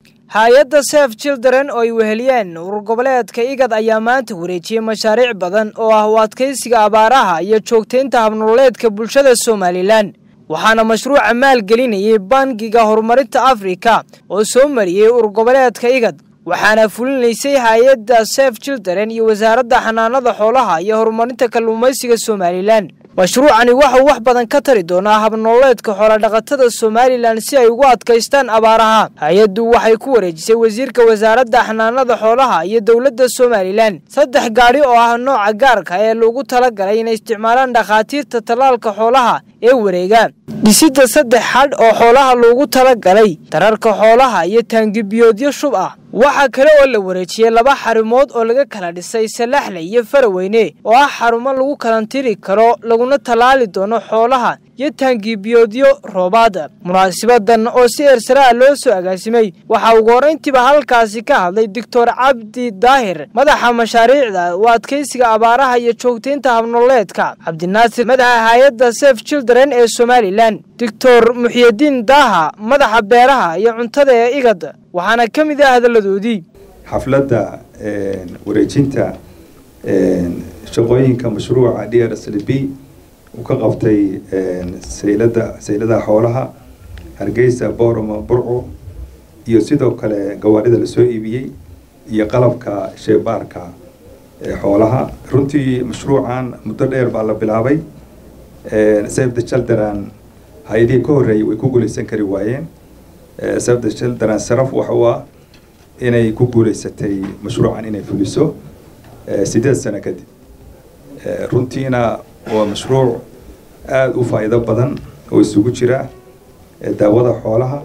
hay-adda sef children oo ay weheliyeen urur goboleedka igad ayaa maanta wareejiyey mashaariic badan oo ah u adkaysiga abaaraha iyo joogtaynta habnololeedka bulshada somalilan waxaana mashruuca maalgelinayay bangiga horumarinta afrika oo soo mariyey urur goboleedka igad waxaana fulinaysay hay-adda sef children iyo wasaaradda xanaanada xoolaha iyo horumarinta kalluumaysiga somalilan mashruucani waxauu wax badan ka tari doonaa habnololeedka xoolodhaqatada somalilan si ay ugu adkaystaan abaaraha hay-addu waxay ku wareejisay wasiirka wasaaradda xanaanada xoolaha iyo dowladda somalilan saddex gaadhi oo ah nooca gaarka ee lagu talagalay inay isticmaalaan dhakhaatiirta tallaalka xoolaha ee wareega dhisidda saddex xadh oo xoolaha loogu talagalay dararka xoolaha iyo taangibiyoodyo shub ah waxaa kale oo la wareejiyey laba xarumood oo laga kala dhisay salaxle iyo faraweyne oo ah xarumo lagu kalantiri karo laguna tallaali doono xoolaha iyo taangibiyoodyo roobaada munaasibadan oo si eersaraa loo soo agaasimay waxaa ugu horrayntiiba halkaasi ka hadlay doctor cabdi daahir madaxa mashaariicda u adkaysiga abaaraha iyo joogtaynta habnololeedka cabdinaasir madaxa hay-adda sef children ee somalilan doctor muxiyadiin daaha madaxa beeraha iyo cuntada ee igad waxaana ka mid ah hadalladoodii xafladda wareejinta shaqooyinka mashruuca d r s l b uu ka qabtay saylada sayladaha xoolaha hargeysa boorama burco iyo sidoo kale gawaarida lasoo iibiyey iyo qalabka sheebaarka xoolaha runtii mashruucan muddo dheer baa la bilaabay save the children hay-adihii ka horreeyay way ku guuleysan kari waayeen save the children saraf waxa u ah inay ku guuleysatay mashruucan inay fuliso sideed sano kadib runtiina waa mashruuc aada u faa'iido badan oo isugu jira daawada xoolaha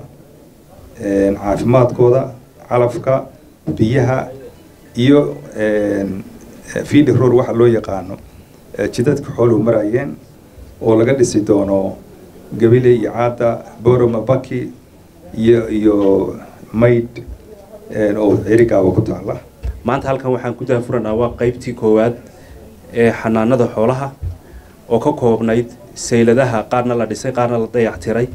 caafimaadkooda calafka biyaha iyo fiidi roor waxa loo yaqaano jidadka xooluhu marayeen oo laga dhisi doono gabile iyo caada boroma baki iyo iyo maydh oo cirigaaba ku taala maanta halkan waxaan ku dahafuranaa waa qaybtii koowaad ee xanaanada xoolaha oo ka koobnayd sayladaha qaarna la dhisay qaarna la dayactiray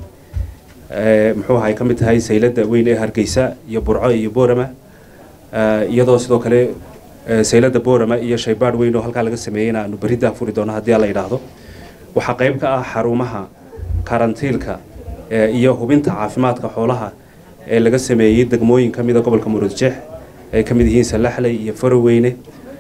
muxuu ahay ka mid tahay saylada weyn ee hargeysa iyo burco iyo boorama iyadoo sidoo kale saylada boorama iyo shaybaadh weyn oo halkaa laga sameeyeyna aanu berri dahafuri doono haddii la yidhaahdo waxaa qayb ka ah xarumaha karantiilka iyo hubinta caafimaadka xoolaha ee laga sameeyey degmooyin ka mida gobolka muruudjeex ay ka mid yihiin salaxley iyo faroweyne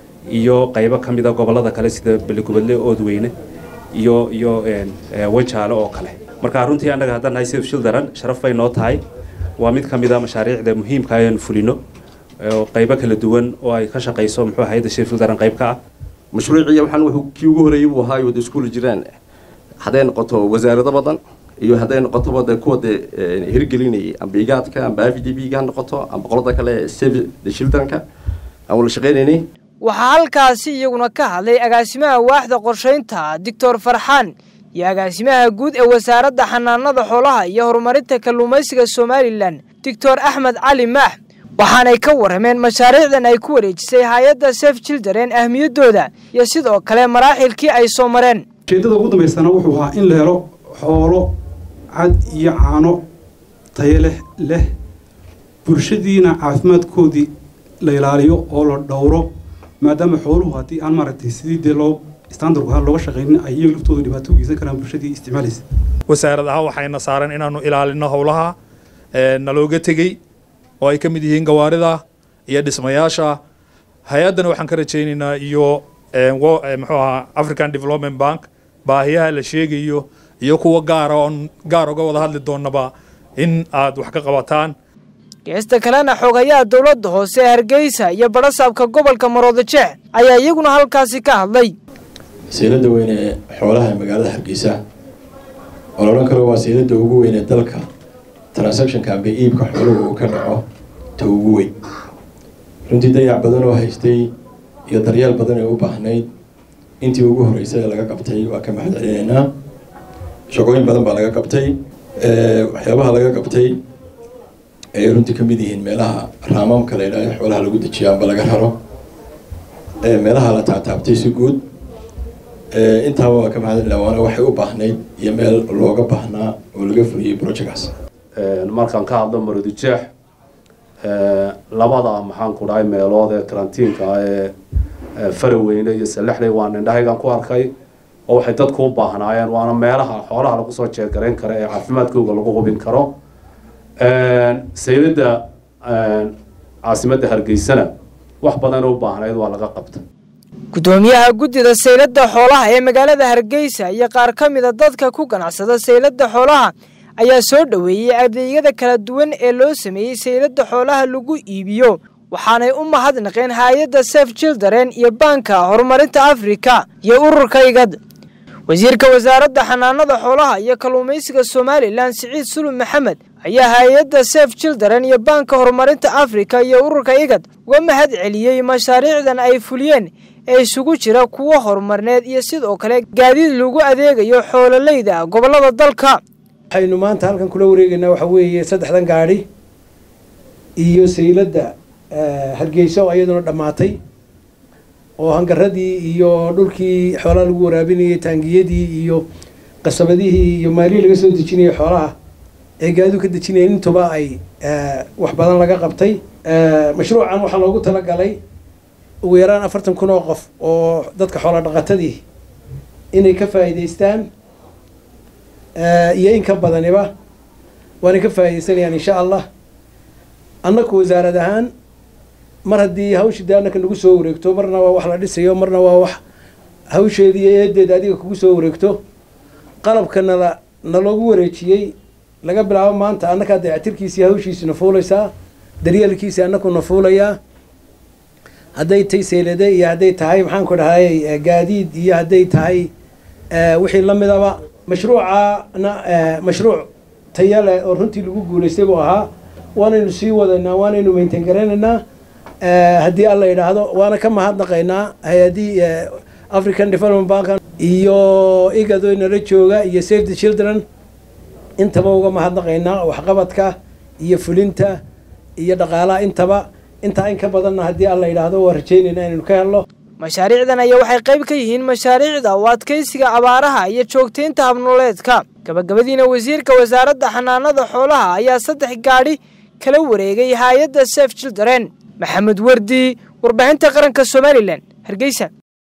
iyo qaybo ka mida gobollada kale sida beligubadle oodweyne iyo iyo wajaale oo kale marka runtii annaga haddaan nahay sif children sharaf bay noo tahay waa mid ka mida mashaariicda muhiimka ayaan fulino oo qaybo kala duwan oo ay ka shaqayso muxuu hayadda sif children qayb ka ah mashruuciya waxaan wuxuu kii ugu horreeyey buu ahaa wada iskuul jiraan hadday noqoto wasaarado badan iyo hadday noqotoba de kuwa de hirgelinayay amba igaadka amba f d b ga ha noqoto amba qolada kale save the childrenka aan wala shaqaynaynay waxaa halkaasi iyaguna ka hadlay agaasimaha waaxda qorshaynta doctor farxaan iyo agaasimaha guud ee wasaaradda xanaanada xoolaha iyo horumarinta kalluumaysiga somalilan doctor axmed cali maax waxaanay ka warrameen mashaariicdan ay ku wareejisay hay-adda sef children ahmiyaddooda iyo sidoo kale maraaxilkii ay soo mareen ujeeddada ugu dambaysana wuxuu ahaa in la helo xoolo cad iyo caano tayo leh leh bulshadiina caafimaadkoodii la ilaaliyo oo la dhowro maadaama xooluhu haddii aan maaragtay sidii dee loo standardku ahaan looga shaqaynin ay iyaga laftooda dhibaato u geysan karaan bulshadii isticmaalaysa wasaarad ahaan waxayna saaran inaanu ilaalino howlaha nalooga tegey oo ay ka mid yihiin gawaarida iyo dhismayaasha hay-addana waxaan ka rajaynaynaa iyo muxuu ahaa african development bank baahiyaha la sheegayo iyo kuwa gaara oon gaar uga wada hadli doonaba in aad wax ka qabataan geesta kalena xoogayaha dowladda hoose ee hargeysa iyo badhasaabka gobolka maroodijeex ayaa iyaguna halkaasi ka hadlay saylada weyn ee xoolaha ee magaalada hargeysa oo la odhan karo waa saylada ugu weyn ee dalka transactionka amba iibka xooluhu uu ka dhaco ta ugu weyn runtii dayac badan oo haystay iyo daryeel badan ee u baahnayd intii ugu horreysay ee laga qabtay waa ka mahad celinaynaa shaqooyin badan baa laga qabtay waxyaabaha laga qabtay ay runtii ka mid yihiin meelaha raamaamka la yidhahdo xoolaha lagu dejiyo amba laga raro meelaha la taataabtay si guud intaaba waa ka mahadcelina waana waxay u baahnayd iyo meel looga baahnaa oo laga fuliyey projectkaas markaan ka hadlo marodijeex labada maxaan ku dhahay meelood ee karantiinka ah ee faraweyne iyo salexley waan indhahaygan ku arkay oo waxay dadku u baahnaayeen waana meelaha xoolaha lagu soo jeergarayn karo ee caafimaadkooga lagu hubin karo sayladda caasimadda hargeysana wax badan u baahnayd waa laga qabta gudoomiyaha guddida sayladda xoolaha ee magaalada hargeysa iyo qaar ka mida dadka ku ganacsada sayladda xoolaha ayaa soo dhoweeyey adeegyada kala duwan ee loo sameeyey sayladda xoolaha lagu iibiyo waxaanay u mahadnaqeen hay-adda sef children iyo baanka horumarinta afrika iyo ururka igad wasiirka wasaaradda xanaanada xoolaha iyo kalluumaysiga somalilan siciid sulub maxamed ayaa hay-adda sef children iyo baanka horumarinta afrika iyo ururka igad uga mahad celiyey mashaariicdan ay fuliyeen ee isugu jira kuwo horumarneed iyo sidoo kale gaadiid lagu adeegayo xoololeyda gobollada dalka waxaynu maanta halkan kula wareegaynaa waxaa weeye saddexdan gaadhi iyo sayladda hargeysa oo iyaduna dhammaatay oo hangaradii iyo dhulkii xoolaha lagu waraabinayay taangiyadii iyo qasabadihii iyo maalihii laga soo dejinayay xoolaha ee gaadidu ka dejinayeen intuba ay wax badan laga qabtay mashruucan waxaa loogu talagalay ugu yaraan afartan kun oo qof oo dadka xoola dhaqatadii inay ka faa'iidaystaan iyo in ka badaniba waanay ka faa'iidaysanayaan insha allah annaku wasaarad ahaan mar haddii hawshii dee annaka nagu soo wareegto marna waa wax la dhisayo marna waa wax hawsheedii iyo eedeeda adiga kugu soo wareegto qalabka nala naloogu wareejiyey laga bilaabo maanta annakaa dayactirkiisii hawshiisina fuulaysaa daryeelkiisii annakuna fuulayaa hadday tay seylade iyo hadday tahay maxaan ku dhahay gaadiid iyo hadday tahay wixii la midaba mashruucana mashruuc taya leh oo runtii lagu guulaystay buu ahaa waanaynu sii wadaynaa waanaynu maintain garaynaynaa haddii alla yidhaahdo waana ka mahadnaqaynaa hay-adii african development bank iyo igado nala jooga iyo save the children intaba uga mahadnaqaynaa waxqabadka iyo fulinta iyo dhaqaalaha intaba intaa in ka badanna haddii alla yidhaahdo waa rajaynaynaa inaynu ka helno mashaariicdan ayaa waxay qayb ka yihiin mashaariicda u adkaysiga abaaraha iyo joogtaynta habnoleedka gabagabadiina wasiirka wasaaradda xanaanada xoolaha ayaa saddex gaadhi kala wareegay hay-adda sef children maxamed wardi warbaahinta qaranka somalilan hargeysa